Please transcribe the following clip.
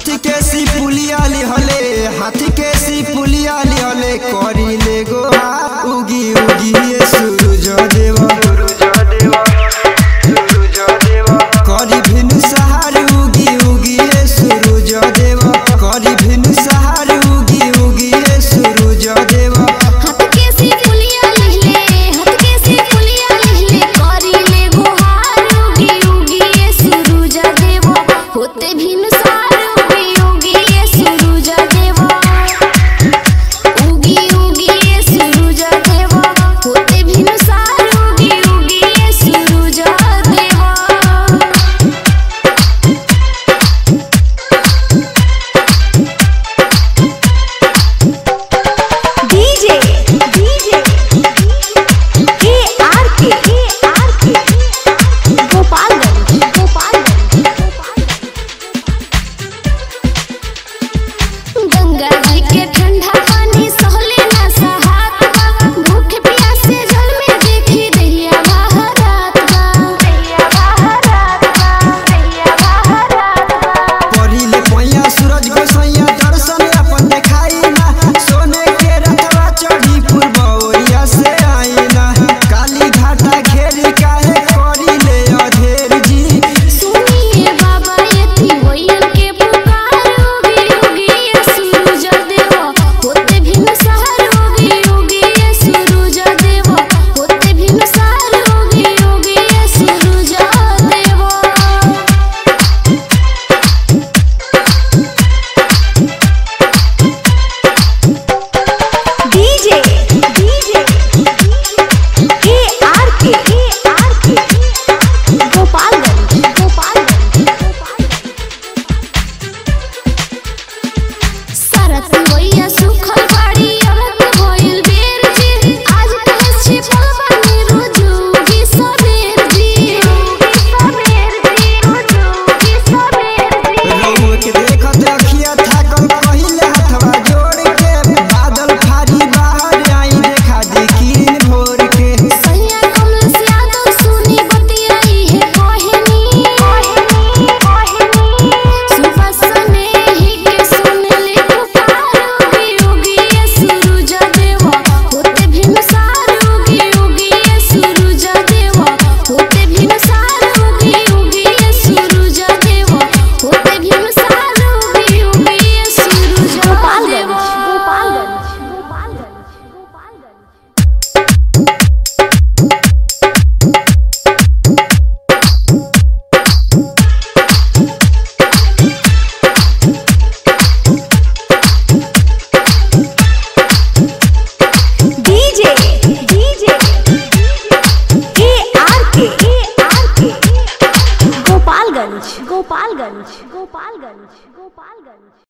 हाथी के सी पुलिया लिहले हाथी के सी पुलिया लिहले करी ले गो उगी उगी ये सूरज देवा करी भिनु सहार उगी उगी ये सूरज देवा करी भिनु सहार उगी उगी ये सूरज देवा हाथ के से पुलिया लिहले हाथ के से पुलिया लिहले करी ले गुहार उगी उगी ये सुरुज देवो होते भिन सार उगी उगी ये सुरुज देवो उगी उगी ये सुरुज देवो होते भिन सार उगी उगी ये सुरुज देवो डीजे डीजे के आर के के आर के गोपालगंज गोपालगंज गंगा जी के ठंडा पानी सहले ना सहात बा भूख प्यासे जल में देखी दैया बहरात बा दैया बहरात बा दैया बहरात बा पढ़िले पैया सूरज गोसैया दर्शन अपन देखाई ना सोने के रथवा चढ़ी पूर्वोरिया से आई ना काली घाटा घेरी काहे करी ले अधेर जी सुनिए बाबा यति होयन के पुकार उगी उगी ये सूरज देवा होते भिन सहर उगी उगी ये सूरज देवा होते भिन सहर उगी उगी ये सूरज देवा डीजे डीजे के आर के के आर के गोपालगंज गोपालगंज सरत होइया सुखल बाड़ी अमत होइल बेर जी आज कहे छी पलवानी रुजुगी सबेर जी सबेर जी रुजुगी सबेर जी रउआ के देखत रखिया थाकल पहिले हथवा जोड़ के बादल फारी बाहर आई देखा दी किरण भोर के सैया कमल से यादव सुनी बतियाई है कोहनी कोहनी कोहनी सुबह सने ही के सुन ले पुकार उगी उगी ये सूरज देवा होते भिन सार उगी उगी ये सूरज देवा होते भिन सार उगी उगी ये सूरज देवा होते भिन सार उगी उगी ये सूरज गोपालगंज देवा Gopalganj Gopalganj Gopalganj DJ DJ K R के के आर के गोपालगंज गोपालगंज गोपालगंज गोपालगंज